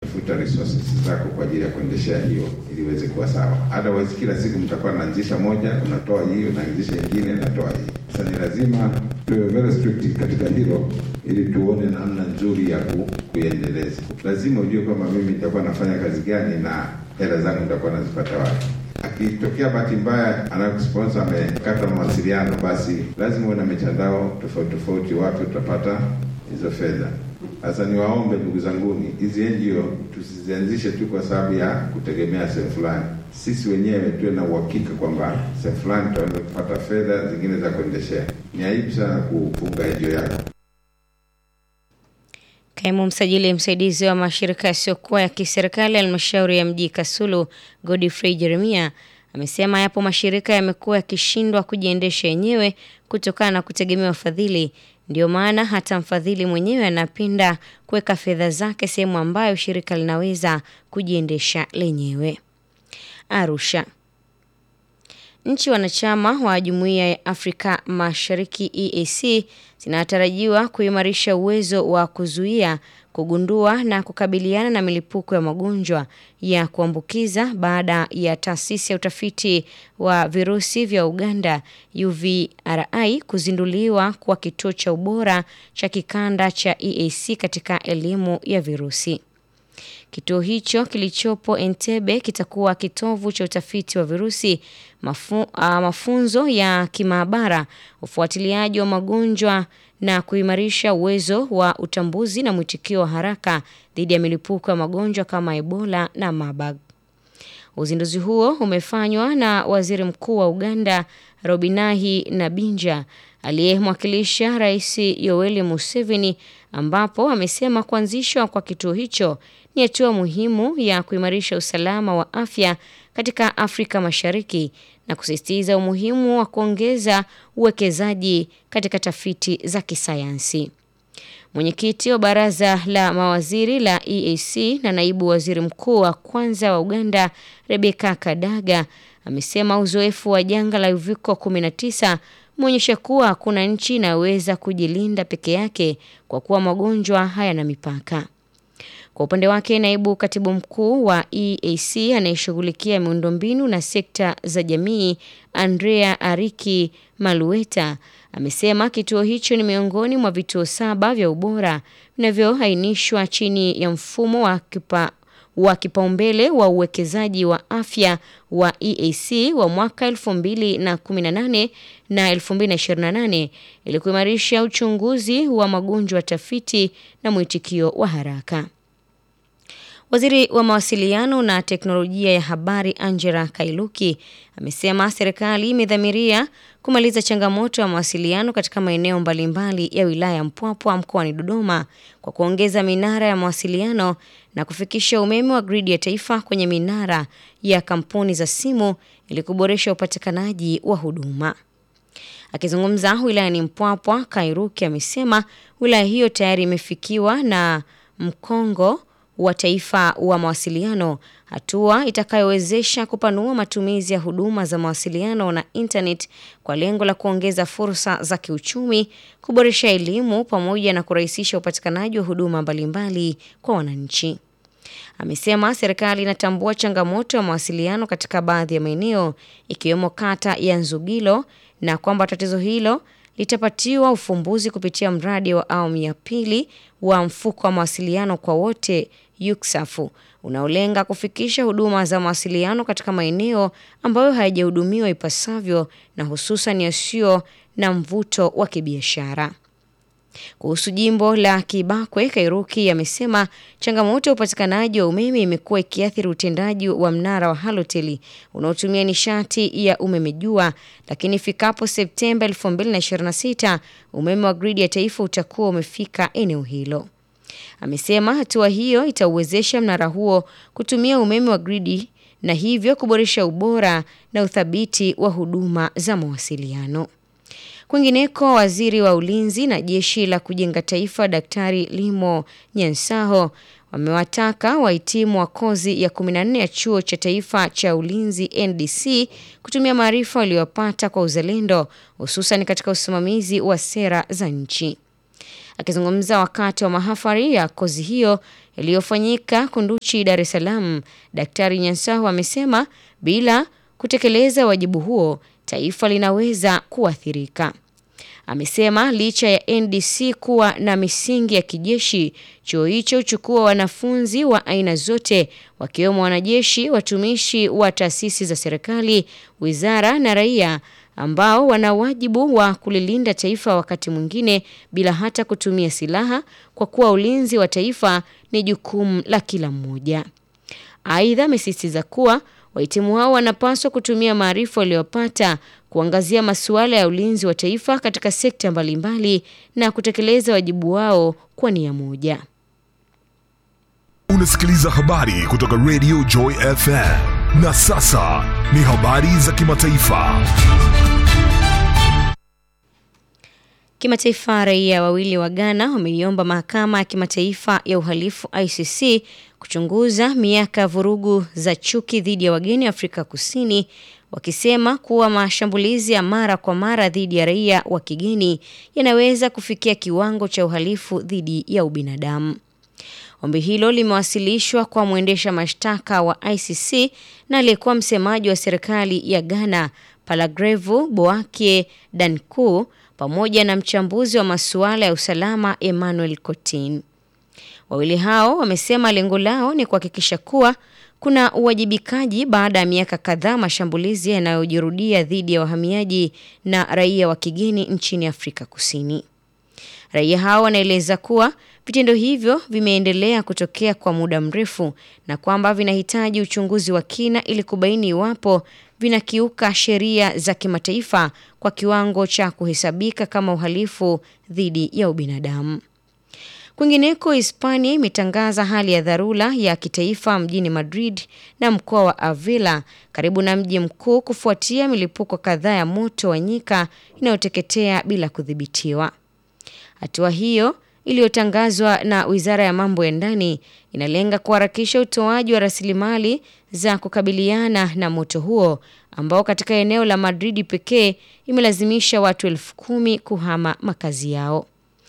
unatafuta resources zako kwa ajili ya kuendeshea hiyo ili iweze kuwa sawa. Otherwise kila siku mtakuwa naanzisha moja, unatoa hiyo, naanzisha nyingine, natoa hii. Sasa ni lazima tuwe very strict katika hilo ili tuone namna nzuri ya ku, kuiendeleza. Lazima ujue kwamba mimi nitakuwa nafanya kazi gani na hela zangu nitakuwa nazipata wapi. Akitokea bahati mbaya anakusponsor amekata mawasiliano, basi lazima uwe na mitandao tofauti tofauti, wapi utapata hizo fedha. Sasa niwaombe ndugu zanguni, hizi NGO tusizianzishe tu kwa sababu ya kutegemea sehemu fulani. Sisi wenyewe tuwe na uhakika kwamba sehemu fulani tutaweza kupata fedha zingine za kuendeshea. Ni aibu sana kufunga NGO yako. Kaimu msajili msaidizi wa mashirika yasiyokuwa ya kiserikali halmashauri ya mji Kasulu, Godfrey Jeremia amesema yapo mashirika yamekuwa yakishindwa kujiendesha yenyewe kutokana na kutegemea wafadhili. Ndio maana hata mfadhili mwenyewe anapinda kuweka fedha zake sehemu ambayo shirika linaweza kujiendesha lenyewe. Arusha. Nchi wanachama wa Jumuiya ya Afrika Mashariki EAC zinatarajiwa kuimarisha uwezo wa kuzuia, kugundua na kukabiliana na milipuko ya magonjwa ya kuambukiza baada ya taasisi ya utafiti wa virusi vya Uganda UVRI kuzinduliwa kuwa kituo cha ubora cha kikanda cha EAC katika elimu ya virusi. Kituo hicho kilichopo Entebbe kitakuwa kitovu cha utafiti wa virusi, mafu, uh, mafunzo ya kimaabara, ufuatiliaji wa magonjwa na kuimarisha uwezo wa utambuzi na mwitikio wa haraka dhidi ya milipuko ya magonjwa kama Ebola na Marburg. Uzinduzi huo umefanywa na Waziri Mkuu wa Uganda Robinahi Nabinja aliyemwakilisha Rais Yoweri Museveni ambapo amesema kuanzishwa kwa kituo hicho ni hatua muhimu ya kuimarisha usalama wa afya katika Afrika Mashariki na kusisitiza umuhimu wa kuongeza uwekezaji katika tafiti za kisayansi. Mwenyekiti wa baraza la mawaziri la EAC na naibu waziri mkuu wa kwanza wa Uganda Rebecca Kadaga amesema uzoefu wa janga la uviko 19 umeonyesha kuwa hakuna nchi inayoweza kujilinda peke yake kwa kuwa magonjwa hayana mipaka. Kwa upande wake, naibu katibu mkuu wa EAC anayeshughulikia miundombinu na sekta za jamii Andrea Ariki Malueta amesema kituo hicho ni miongoni mwa vituo saba vya ubora vinavyoainishwa chini ya mfumo wa kipa wa kipaumbele wa uwekezaji wa afya wa EAC wa mwaka 2018 na 2028 ili kuimarisha uchunguzi wa magonjwa, tafiti na mwitikio wa haraka. Waziri wa mawasiliano na teknolojia ya habari Angela Kailuki amesema serikali imedhamiria kumaliza changamoto ya mawasiliano katika maeneo mbalimbali ya wilaya ya Mpwapwa mkoani Dodoma kwa kuongeza minara ya mawasiliano na kufikisha umeme wa gridi ya taifa kwenye minara ya kampuni za simu ili kuboresha upatikanaji wa huduma. Akizungumza wilayani Mpwapwa, Kairuki amesema wilaya hiyo tayari imefikiwa na mkongo wa taifa wa mawasiliano, hatua itakayowezesha kupanua matumizi ya huduma za mawasiliano na internet kwa lengo la kuongeza fursa za kiuchumi, kuboresha elimu pamoja na kurahisisha upatikanaji wa huduma mbalimbali kwa wananchi. Amesema serikali inatambua changamoto ya mawasiliano katika baadhi ya maeneo ikiwemo kata ya Nzugilo na kwamba tatizo hilo litapatiwa ufumbuzi kupitia mradi wa awamu ya pili wa mfuko wa mawasiliano kwa wote yuksafu unaolenga kufikisha huduma za mawasiliano katika maeneo ambayo hayajahudumiwa ipasavyo na hususan yasiyo na mvuto wa kibiashara. Kuhusu jimbo la Kibakwe, Kairuki amesema changamoto ya upatikanaji wa umeme imekuwa ikiathiri utendaji wa mnara wa Halotel unaotumia nishati ya umeme jua, lakini ifikapo Septemba 2026 umeme wa gridi ya taifa utakuwa umefika eneo hilo. Amesema hatua hiyo itauwezesha mnara huo kutumia umeme wa gridi na hivyo kuboresha ubora na uthabiti wa huduma za mawasiliano. Kwingineko, waziri wa ulinzi na jeshi la kujenga taifa Daktari Limo Nyansaho wamewataka wahitimu wa kozi ya 14 ya chuo cha taifa cha ulinzi NDC kutumia maarifa waliyopata kwa uzalendo, hususan katika usimamizi wa sera za nchi. Akizungumza wakati wa mahafari ya kozi hiyo yaliyofanyika Kunduchi, Dar es Salaam, Daktari Nyansahu amesema bila kutekeleza wajibu huo taifa linaweza kuathirika. Amesema licha ya NDC kuwa na misingi ya kijeshi, chuo hicho huchukua wanafunzi wa aina zote wakiwemo wanajeshi, watumishi wa taasisi za serikali, wizara na raia ambao wana wajibu wa kulilinda taifa wakati mwingine bila hata kutumia silaha kwa kuwa ulinzi wa taifa ni jukumu la kila mmoja. Aidha, amesisitiza kuwa wahitimu hao wanapaswa kutumia maarifa waliyopata kuangazia masuala ya ulinzi wa taifa katika sekta mbalimbali na kutekeleza wajibu wao kwa nia moja. Unasikiliza habari kutoka Radio Joy FM. Na sasa ni habari za kimataifa. Kimataifa, raia wawili wa Ghana wameiomba mahakama ya kimataifa ya uhalifu ICC kuchunguza miaka ya vurugu za chuki dhidi ya wageni Afrika Kusini, wakisema kuwa mashambulizi ya mara kwa mara dhidi ya raia wa kigeni yanaweza kufikia kiwango cha uhalifu dhidi ya ubinadamu. Ombi hilo limewasilishwa kwa mwendesha mashtaka wa ICC na aliyekuwa msemaji wa serikali ya Ghana Palagrevu Boakie Danku pamoja na mchambuzi wa masuala ya usalama Emmanuel Cotin. Wawili hao wamesema lengo lao ni kuhakikisha kuwa kuna uwajibikaji baada ya miaka kadhaa mashambulizi yanayojirudia dhidi ya wahamiaji na raia wa kigeni nchini Afrika Kusini. Raia hao wanaeleza kuwa vitendo hivyo vimeendelea kutokea kwa muda mrefu na kwamba vinahitaji uchunguzi wa kina ili kubaini iwapo vinakiuka sheria za kimataifa kwa kiwango cha kuhesabika kama uhalifu dhidi ya ubinadamu. Kwingineko, Hispania imetangaza hali ya dharura ya kitaifa mjini Madrid na mkoa wa Avila karibu na mji mkuu kufuatia milipuko kadhaa ya moto wa nyika inayoteketea bila kudhibitiwa. Hatua hiyo iliyotangazwa na Wizara ya Mambo ya Ndani inalenga kuharakisha utoaji wa rasilimali za kukabiliana na moto huo ambao katika eneo la Madrid pekee imelazimisha watu elfu kumi kuhama makazi yao.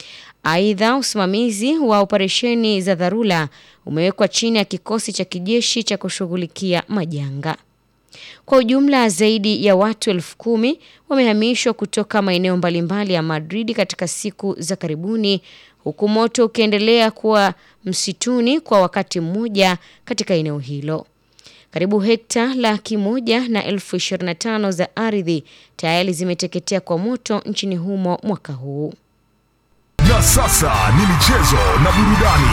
Aidha, usimamizi wa operesheni za dharura umewekwa chini ya kikosi cha kijeshi cha kushughulikia majanga. Kwa ujumla zaidi ya watu elfu kumi wamehamishwa kutoka maeneo mbalimbali ya Madrid katika siku za karibuni, huku moto ukiendelea kuwa msituni kwa wakati mmoja katika eneo hilo. Karibu hekta laki moja na elfu ishirini na tano za ardhi tayari zimeteketea kwa moto nchini humo mwaka huu. Na sasa ni michezo na burudani.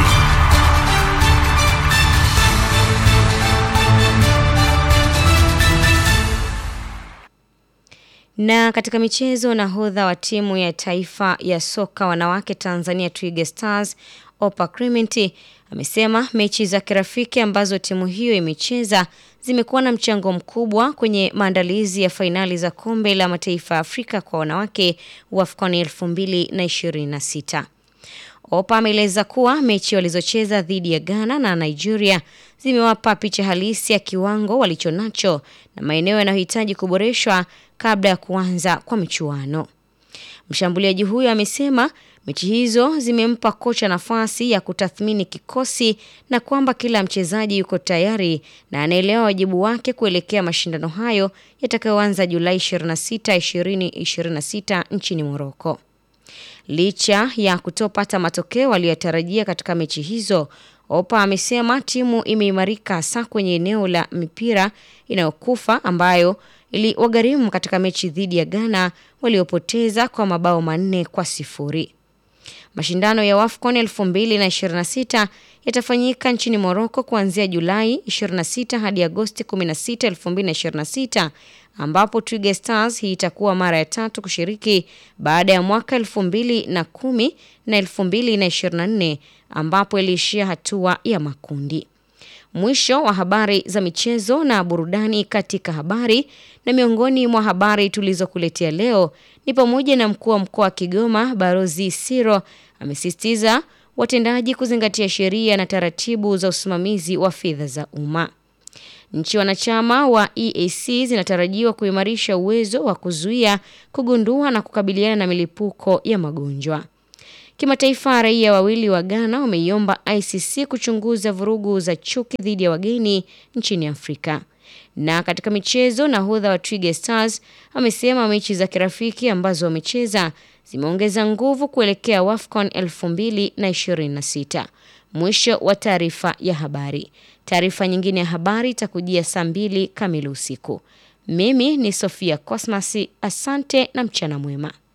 Na katika michezo, nahodha wa timu ya taifa ya soka wanawake Tanzania Twiga Stars Opa Clement amesema mechi za kirafiki ambazo timu hiyo imecheza zimekuwa na mchango mkubwa kwenye maandalizi ya fainali za kombe la mataifa ya Afrika kwa wanawake WAFCON 2026. Opa ameeleza kuwa mechi walizocheza dhidi ya Ghana na Nigeria zimewapa picha halisi ya kiwango walichonacho na maeneo yanayohitaji kuboreshwa kabla ya kuanza kwa michuano. Mshambuliaji huyo amesema mechi hizo zimempa kocha nafasi ya kutathmini kikosi na kwamba kila mchezaji yuko tayari na anaelewa wajibu wake kuelekea mashindano hayo yatakayoanza Julai 26, 2026 nchini Moroko. Licha ya kutopata matokeo aliyotarajia katika mechi hizo, Opa amesema timu imeimarika hasa kwenye eneo la mipira inayokufa ambayo iliwagharimu katika mechi dhidi ya Ghana waliopoteza kwa mabao manne kwa sifuri. Mashindano ya WAFCON 2026 yatafanyika nchini Morocco kuanzia Julai 26 hadi Agosti 16, 2026 ambapo Twiga Stars hii itakuwa mara ya tatu kushiriki baada ya mwaka 2010 na 2024 ambapo iliishia hatua ya makundi. Mwisho wa habari za michezo na burudani katika habari. Na miongoni mwa habari tulizokuletea leo ni pamoja na mkuu wa mkoa wa Kigoma Barozi Siro amesisitiza watendaji kuzingatia sheria na taratibu za usimamizi wa fedha za umma. Nchi wanachama wa EAC zinatarajiwa kuimarisha uwezo wa kuzuia, kugundua na kukabiliana na milipuko ya magonjwa. Kimataifa, raia wawili wa Ghana wameiomba ICC kuchunguza vurugu za chuki dhidi ya wageni nchini Afrika. Na katika michezo, nahodha wa Twiga Stars amesema mechi za kirafiki ambazo wamecheza zimeongeza nguvu kuelekea WAFCON 2026. Mwisho wa taarifa ya habari. Taarifa nyingine ya habari itakujia saa mbili kamili usiku. Mimi ni Sofia Cosmas, asante na mchana mwema.